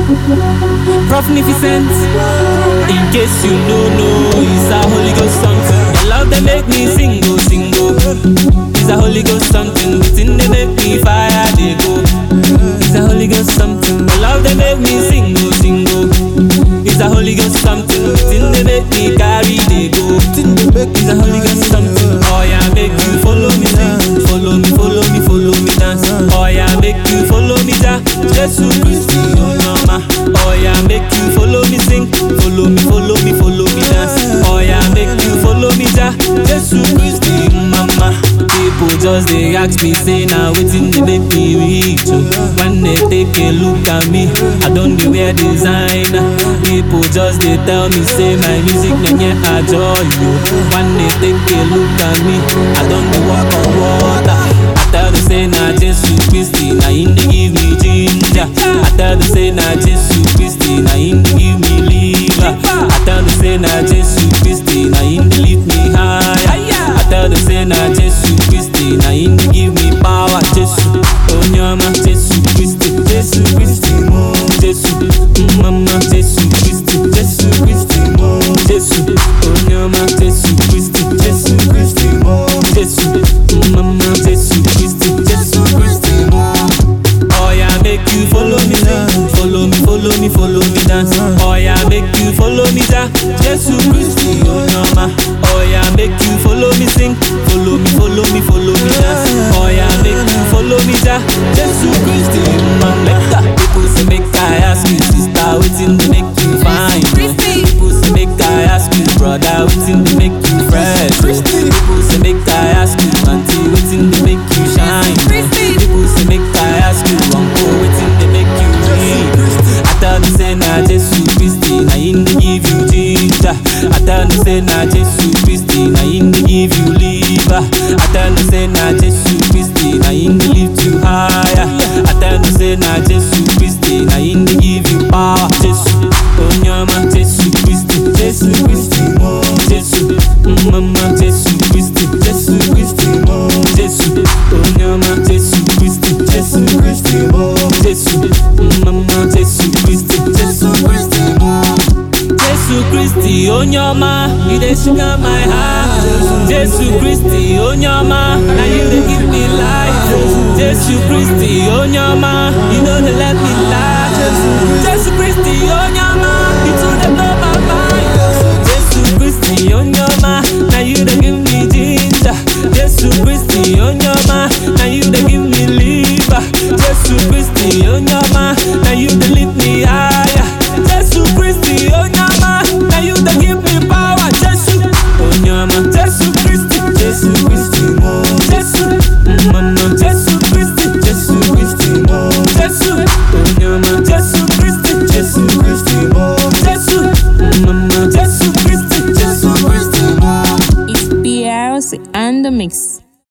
Profnificent. In case you no know, it's a Holy Ghost something. Your love they make me single, single. It's a Holy Ghost something. Within they make me fire, they go. It's a Holy Ghost something. Your love they make me single, single. It's a Holy Ghost something. Within they make me carry, they go. It's a Holy Ghost something. Oh yeah, make you follow me, sing. follow me, follow me, follow me dance. Oh yeah, make you follow me, ja. Jesus Christ, oh mama. Oh yeah, make you follow me, sing. Follow me, follow me, follow me dance. Oh yeah, make you follow me, ja. Jesus Christ, mama. People just they ask me, say now waiting they make me reach. oh. When they take a look at me, I don't dey wear designer. People just they tell me, say my music nenye enjoy you. When they take a look at me, I don't dey walk on water. I tell them say na Jesus Christ, na him dey give me ginger. I tell them say na Jesus Christ, na him dey give me liver. I tell them say na Jesus Christ, na him dey lift me higher. I tell them say na Jesus Christ, na him dey give me power. Jesus, Onyama, Jesus Christ, Jesus Christ, Jesus, Mama, Jesus Christ, Jesus Christ, Jesus, Onyama, Jesus Christ, Jesus Christ, Jesus, Mama, Jesus Christ, Jesus Christ. Oh yeah, make you follow me, sing. follow me, follow me, follow me dance. Oh yeah, make you follow me, ja. Jesus Christ, oh mama. Oh yeah, make you follow me, sing. Follow me, follow me, follow me dance. Oh yeah, make you follow me, ja. Jesus Christ, mama. People say make I ask you, sister, waiting to make you fine. People say make I ask you, brother, waiting to make you fresh. People say make I ask you, auntie, waiting to make you shine. People say make I ask you, uncle, waiting to make you read. I tell them say na Jesus Christ, na him dey give you ginger. I tell them say na Jesus Christ, na him dey give you liver. I tell them say na Jesus Christ, na him dey lift you higher. I tell them say na Jesus Christ, na him dey give you power. Jesus, Onyama, Jesus Christ, Jesus Christ, Jesus, Mama, Jesus Christ, Jesus Christ, Jesus, Onyama, Jesus Christ, Jesus Christ, Jesus, Mama, Jesus Christ, Jesus Christ. Jesu Christi onye ọma, you dey sugar my heart. Jesu Christi onye ọma, na you dey give me life. Jesu Christi onye ọma, you no dey let me lie. Jesu Christi onye ọma, you too dey blow my mind. Jesu Christi onye ọma, na you dey give me ginger. Jesu Christi onye ọma, na you dey give me liver. Jesu Christi onye ọma, na you dey lift me higher. Jesu Christi onye ọma, na you dey give me power. Jesu onye ọma, Jesu Christi, Jesu Christi, Jesu mama, Jesu Christi, Jesu Christi, Jesu onye ọma, Jesu Christi, Jesu Christi, Jesu mama, Jesu Christi, Jesu Christi. It's PRC and the mix.